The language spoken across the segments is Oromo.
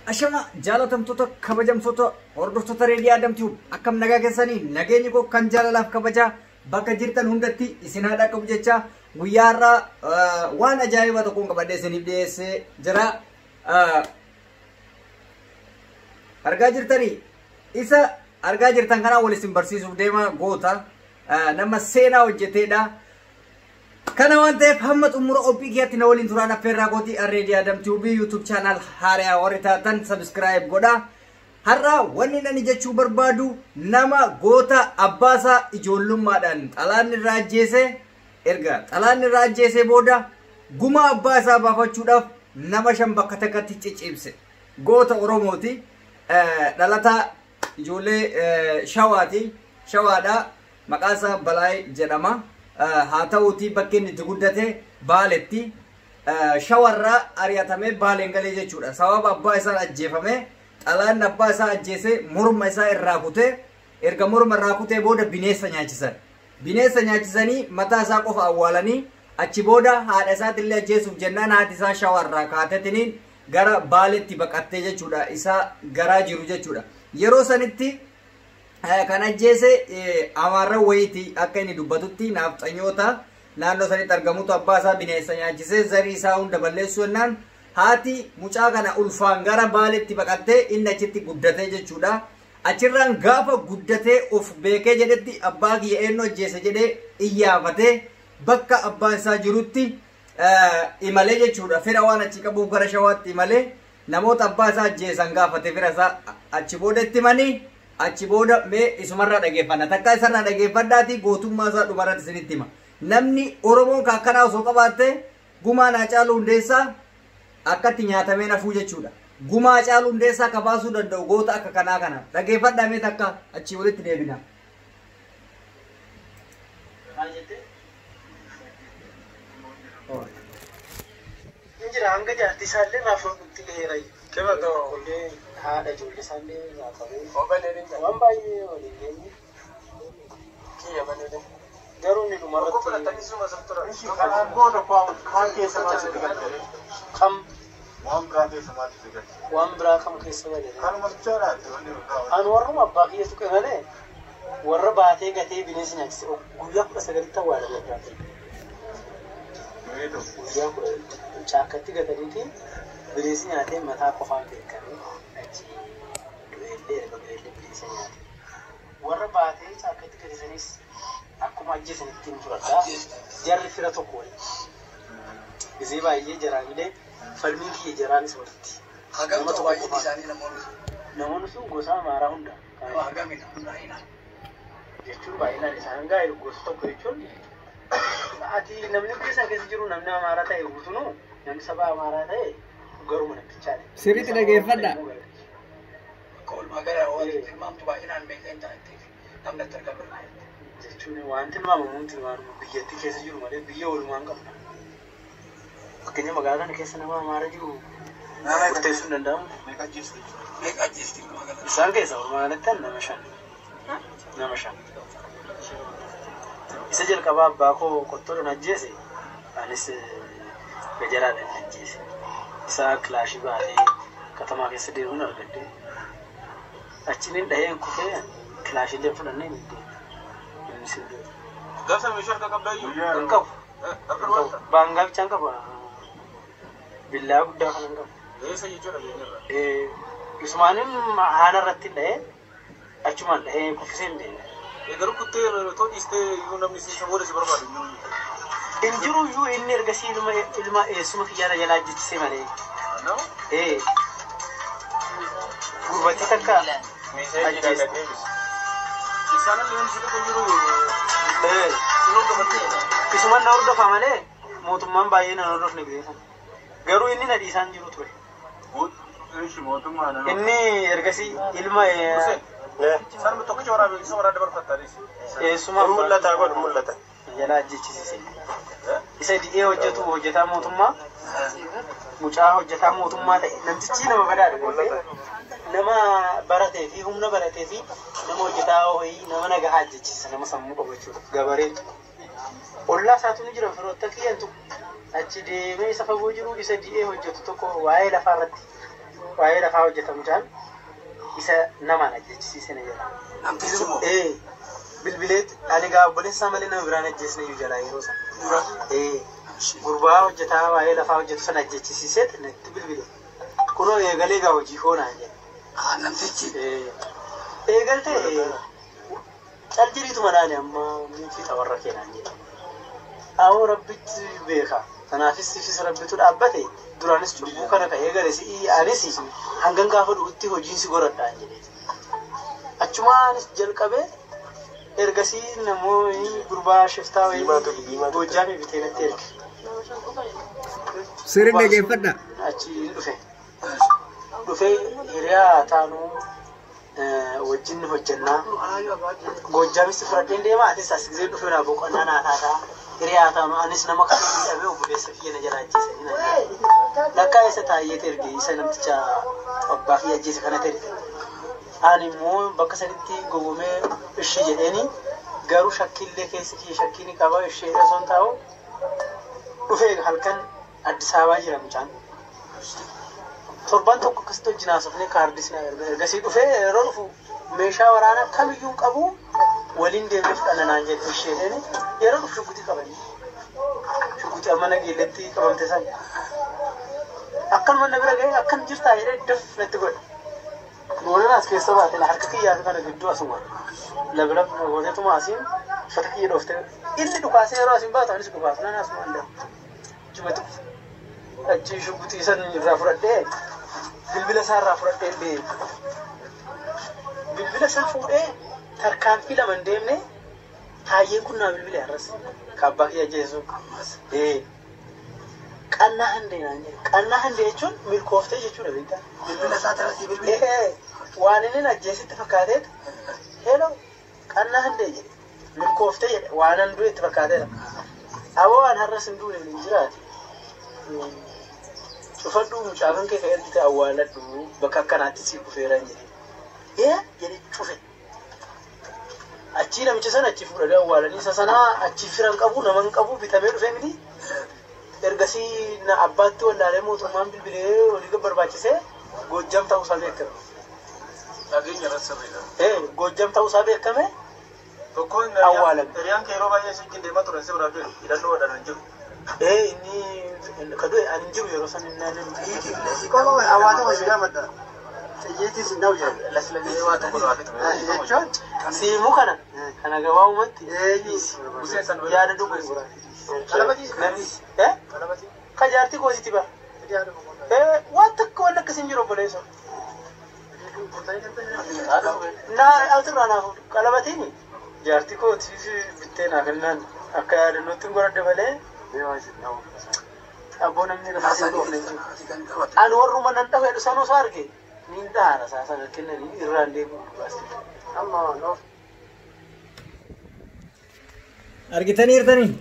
Ashama jaalatamtoota kabajamtoota hordoftoota reediyoo Adamtuu akkam nagaa keessanii nageenyi koo kan jaalalaaf kabajaa bakka jirtan hundatti isin haadha qabu jecha guyyaa har'aa waan ajaa'ibaa tokkoon qabadhee isiniif dhiyeessee jira. Argaa jirtanii isa argaa jirtan kanaa wal isin barsiisuuf deema goota nama seenaa hojjeteedha. Kana waan ta'eef hamma xumura ophii kiyyaatti na waliin turaan affeerraa gootii Arreedii Adamtuubii YouTube channel haaraa warri taatan subscribe godha. Har'a wanni nani jechuu barbaadu nama goota abbaasaa ijoollummaadhaan xalaan irraa ajjeese erga xalaan irraa ajjeese booda guma abbaa isaa baafachuudhaaf nama shan bakka takkatti cicciibse goota Oromooti. Dhalataa ijoollee shawaati. Shawaadha. Maqaan isaa Balaay jedhama. haa ta'uutii bakki inni itti guddate baaletti shawarraa ari'atamee baaleen galee jechuudha. Sababa abbaa isaa ajjeefame xalaan abbaa isaa ajjeese morma isaa irraa kutee erga morma irraa kutee booda bineessa nyaachisan. Bineessa nyaachisanii mataa isaa qofa awwaalanii achi booda haadha isaatillee ajjeesuuf jennaan haati isaa shawarraa kaatetiniin gara baaletti baqattee jechuudha. Isaa garaa jiru jechuudha. Yeroo sanitti kan ajjeese amaarra wayiiti akka inni dubbatutti naafxanyoota naannoo sanitti argamutu abbaa isaa bineensa nyaachisee zarii isaa hunda balleessu jennaan haati mucaa kana ulfaan gara baaletti baqattee inni achitti guddatee jechuudha. Achirraan gaafa guddatee of beekee jedhetti abbaa kiyya eenyu ajjeese jedhee iyyaafatee bakka abbaan isaa jirutti imalee jechuudha. Fira waan achi qabuuf gara shawaatti imalee namoota abbaa isaa ajjeesan gaafate fira isaa achi booda itti himanii achi booda mee isumarraa dhageeffanna takka isarraa dhageeffadhaati gootummaa isaa dhumarratti isinitti hima namni oromoon kan akkanaa osoo qabaatte gumaa naa caaluu hundeessaa akkatti nyaatamee nafuu jechuudha gumaa caaluu hundeessaa akka baasuu danda'u goota akka kanaa kana dhageeffadhaa mee takka achii walitti deebina. Injira hanga jaartii isaallee naafuu nutti dheeraa Kebatoo haadha ijoollee isaallee nyaatamu. Waan baay'ee waliin deemu. Kiyya malee garuu ni dhumarratti. Kanaan booda kaan keessa maal sitti galte? Kam Waan biraa keessa maal sitti galte? waan biraa kam keessa malee. Kanuma bichaadhaatti wanni biraa. An warruma abbaa kiyya tuqe malee warra baatee gatee bineensi nyaachise guyyaa kudha sagalitti awwaala guddaa. Guyyaa kudha chaakkatti gataniiti bineensi nyaatee mataa qofaan beekame achi du'eellee erga du'eellee bineensa nyaate. Warra baatee chaakkatti gatisanis akkuma ajjeesanitti hin fudhadhaa jarri fira tokko waliin. Gisee baay'ee jaraanilee falmiin kiyya jaraanis walitti. Hagam ta'u baay'een isaanii namoonni Namoonni sun gosa amaaraa hunda. hagamidha hundaa'ina. jechuun baay'inaan isaan gaa'e gosa tokko jechuun ati namni biyya keessa jiru namni amaaraa ta'e guutunuu namni saba amaaraa ta'e garuma namtichaadha. Sirriitti dhageeffadhaa. Akka oolmaa gara wanti tilmaamtu baay'inaan beekan ta'eef namni itti argamu. Jechuun waan tilmaamamuun tilmaamama biyyattii keessa jiru malee biyya oolumaan qabna. Fakkeenya magaalaa kana keessa nama amaaraa jiru murteessuu hin danda'amu. Meeqa ajjeesu jechuudha? Meeqa ajjeesti magaalaa? Isaan keessa oolmaa kanatti nama shan. Nama shan. Isa jalqabaa abbaa koo qottoodhaan ajjeese anis gajaraadhaan ajjeese. Isa kilaashii baatee katamaa keessa deemuun argadde. Achiin dhaheen kufee kilaashiillee fudhannee ni deema. Innis hin deemu. Gaafa meeshaa akka qabdaayyuu. Guyyaa Hin qabu. Akka Hin qabu. Baangaa bichaan qaba. Billaa guddaa kan hin qabu. Eessa jechuudha biyya Eh, Usmaanin haana irratti hin dhahee achumaan dhahee kuffisee hin deeme. Garuu kuttee too dhiistee iyyuu namni si booda si barbaadu iyyuu. Hin jiru iyyuu inni ergasii ilma ilma eessuma kiyyaara jalaa ajjechisee malee. Nama? Eh. Gurbattii takka Meeshaa jedhaa deebis. Isaan illee namni si tokko jiru. eh, Yeroo qabattee. isuman na hordofa malee mootummaan baay'ee na hordofne beekan. Garuu inni na dhiisaan jiru ture. Ishi mootummaa nama. Inni ergasii ilma eh, Isaan tokkicha waraabee isa waraabee barfattaanis. eessuma Mul'ata godhu mul'ata. jalaa ajjechisiise. Isa di'ee hojjetu hojjetaa mootummaa. Mucaa hojjetaa mootummaa ta'e namtichi nama badaadha. beekee. Nama baratee fi humna baratee fi nama hojjetaa wayii nama nagahaa ajjechisiisa nama sammuu qabu jechuudha. Gabareetu. Ollaa isaatu ni jira firoota kiyyantu achi deemee isa fagoo jiru isa di'ee hojjetu tokko waa'ee lafaa irratti waa'ee lafaa hojjetamu jaan isa namaan ajjechisiise na jedha. Namtichi moo? Ee bilbileet ani gaa obboleessaa malee nama biraan ajjeesne iyyuu jalaa yeroo sana. Ee gurbaa hojjetaa waa'ee lafaa hojjetu sana ajjechisiiseet natti bilbile. Kunoo eegalee gaa hojii hoonaa jedha. Ah, namtichi. Eegalte caljiriitu madaali amma fiixa warra keenan jedha. Awoo rabbitti beeka. Kanaafis sifis rabbitu dhaabbate duraanis cubbuu kana ka eegale si'i anis hangan gaafa dhugutti hojiin si godhadhaan jedhe. Achumaanis jalqabee ergasii namoonni gurbaa shiftaa wayii Goojjaamii bitee natti erge. Sirri dhageeffadha. Achi dhufe. Dhufee hiriyaa taanuu wajjin hojjennaa. Goojjaamisti fudhadheen deema atis as gisee dhufe naa boqonnaa naa taataa. Hiriyaa taanuu anis nama kan miidhamee obboleessa kiyya na jala ajjeesanii na jedhe. Lakkaa isa taayyeet erge isa namticha abbaa kiyya ajjeese kanatti erge. Ani immoo bakka sanitti gowwomee ishee jedheeni garuu shakkiillee keessi kiyya shakkii ni qaba ishee osoo hin taa'u dhufee halkan Addis Ababaa jira mucaan. Torban tokko akkasitti wajjin haasofnee kaardis na erga ergasii dhufee yeroo dhufu meeshaa waraanaa kamiyyuu hin qabu waliin deemee fudhanna naan jedhe isheen yeroo dhufu shuggutii qabanii. Shuggutii amma nageelletti qabamte san. Akkanuma na bira ga'ee akkan jirtaa jedhee daf natti godhe. Noonan as keessa baate na harka kiyyaa fi kana gidduu asuma. Labilab gooteetuma asiin uffata kiyya dhooftee inni dhukaasee yeroo asiin baatu anis dhukaas nan asuma hin jumatu. Achi shuggutii san irraa fudhadhee bilbila isaa irraa fudhadhee illee bilbila isaa fuudhee tarkaanfii lama hin deemne taayyeen kun naa bilbile har'as kaabbaa kiyya jeesu. Qannaa handee naan jedhe. Qannaa handee jechuun milkooftee jechuudha beektaa. Bilbila isaa tarasii bilbila. Ee waan inni ajjeesitti fakkaateet heeloo qannaa handee jedhe milkooftee jedhe waan an du'e itti fakkaateera. Aboo waan har'as hin duune hin jiraate. Cufadhu mucaakan kee ka ergite awwaaladhu bakka akkanaatti si kufeera hin jedhe. Ee jedhe cufe. Achii namicha sana achi fuudhanii awwaalanii isa sanaa achi firan qabu nama hin qabu bitamee dhufee miti. Ergasii na abbaatti wallaalee mootummaan bilbilee olii barbaachisee Goojjam ta'uusaa beekame. Nageenya irratti sirriidha. Ee Goojjam ta'uusaa beekame Tokkoon Awwaalame. hiriyaan kee yeroo baay'ee sitti deemaa turan si biraa jiru hidhannoo wadhaan hin jiru. ee inni ka du'e ani hin jiru yeroo san inni ani Koma hawaasa wajji gaafadha. Xiyyiitis hin dha'u jedhe. Laslamee waa tokko laa fitu. Jechuun siimu kana kana gabaabumatti eenyu Buseen san yaada dhugu Qalabatiis. Namis ee Qalabati. ka jaartii koositi ba ee waan takka waan akkas hin jiru obboleessa naa altirraa naaf qalabatiin jaartii kootiif bittee naaf kennaan akka yaadannootti hin godhadhe malee abboo namni lafaa hin dhufne hin jiru. Ani warruma nan dhafe dhusan osoo arge niin dhaara isaa sana kennanii irraan deemu amma noof Argitanii jirtanii?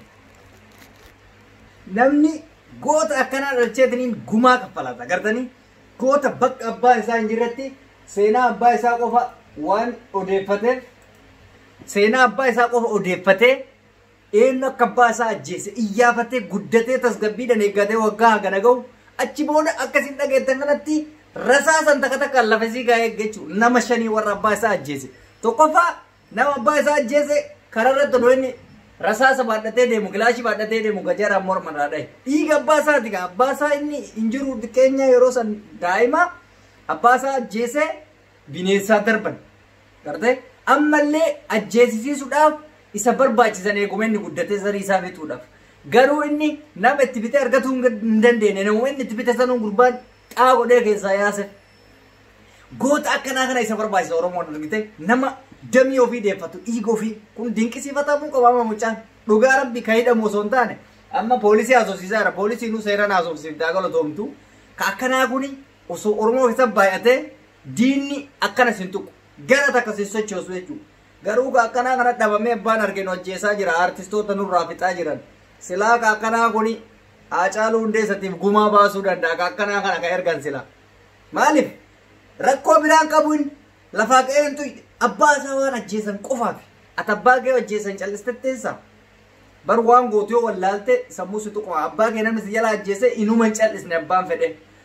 Namni goota akkanaa dhalcheetiniin gumaa kaffalata. Agartanii? Goota bakka abbaa isaa hin jirretti seenaa abbaa isaa qofa waan odeeffateef seenaa abbaa isaa qofa odeeffatee eenyu akka abbaa isaa ajjeese iyyaafatee guddatee tasgabbiidhaan eeggatee waggaa hagana gahu achi booda akkasiin dhageettan kanatti rasaasan takka takkaan lafa isii gaa'ee jechuudha nama shanii warra abbaa isaa ajjeese tokkoffaa nama abbaa isaa ajjeese kararratti odoo inni rasaasa baadhatee deemu gilaashii baadhatee deemu gajaraan mormarraa dhahe dhiiga abbaa isaati gaa abbaa isaa inni hin jiru keenya yeroo san daa'ima abbaa isaa ajjeese bineensaa darban gartee ammallee ajjeesisiisuudhaaf isa barbaachisan eeguma inni guddatee sarii isaa bituudhaaf garuu inni nama itti bitee argatuu hin dandeenye nama inni itti bite sanuun gurbaan xaa godhee keessaa yaase goota akkanaa kana isa barbaachisa oromoon argite nama damii ofii deeffatu dhiiga ofii kun dinqisiifatamuu qabaama mucaan dhugaa rabbi ka hidhamu osoo hin taane amma poolisii haasofsiisaa jira poolisiinuu seeraan haasofsiiftaa galatoomtu ka akkanaa kuni osoo oromoo keessa baay'atee diinni akkanas hin tuqu gara takka si sochoosu jechuudha garuu ka akkanaa kana dhabamee abbaan arginu ajjeesaa jira artistoota nurraa fixaa jiran silaa ka akkanaa kuni haacaaluu hundeessatiif gumaa baasuu danda'a ka akkanaa kana ka ergan silaa maaliif rakkoo biraan qabuun lafaa qe'ee hin tuyne abbaa isaa waan ajjeesan qofaaf ati abbaa kee ajjeesan callistetteessa bar waan gootu yoo wallaalte sammuu si tuquma abbaa kee namni si jala ajjeese inuma hin callisne abbaan fedhe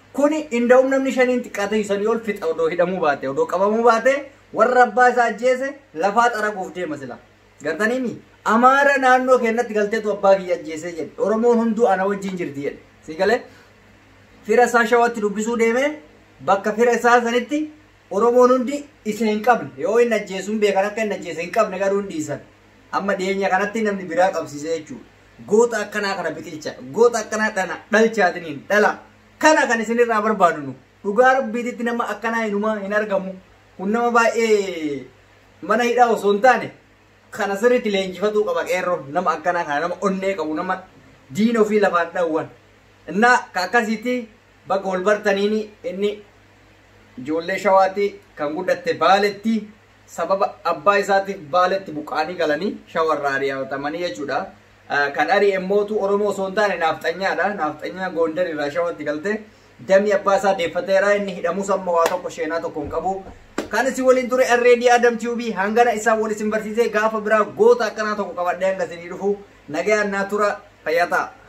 kuni inda'um namni shaniin xiqqaate isanii ol fixa odoo hidhamuu baate odoo qabamuu baate warra abbaa isaa ajjeese lafaa xaraguuf deema sila gartaniimi amaara naannoo keenyatti galteetu abbaa kiyya ajjeesee jedhe oromoon hunduu ana wajjin jirti jedhe si galee fira isaa shawatti dubbisuu deeme bakka fira isaa sanitti oromoon hundi isa hin qabne yoo hin ajjeesuun beekan akka hin ajjeese hin qabne garuu hin dhiisan amma dhiyeenya kanatti namni biraa qabsiise jechuudha goota akkanaa kana biqilcha goota akkanaa dhana dhalchaatiniin dhala kana kan isinirraa barbaadu nu dhugaa rabbiititti nama akkanaa hinumaa hin argamu kun nama baay'ee mana hidhaa osoo hin taane kana sirriitti leenjifatuu qaba qeerroo nama akkanaa kana nama onnee qabu nama diina ofii lafaan dhawwan innaa ka akkasitti bakka wal bartaniini inni ijoollee shawaatti kan guddatte baaletti sababa abbaa isaatiif baaletti buqaanii galanii shawarraa ari'atamanii jechuudha. Kan ari'e mootu Oromoo osoo hin taane naafxanyaadha. Naafxanyaa Gondar irraa shawatti galte dammi abbaa isaa deeffateera inni hidhamus amma waa tokko sheenaa tokko hin qabu. Kan isin waliin ture Arreedii Adam TV hangana isaa wal isin barsiisee gaafa biraa goota akkanaa tokko qabadhee hanga isinii dhufu nagayaan naa tura fayyaa ta'a.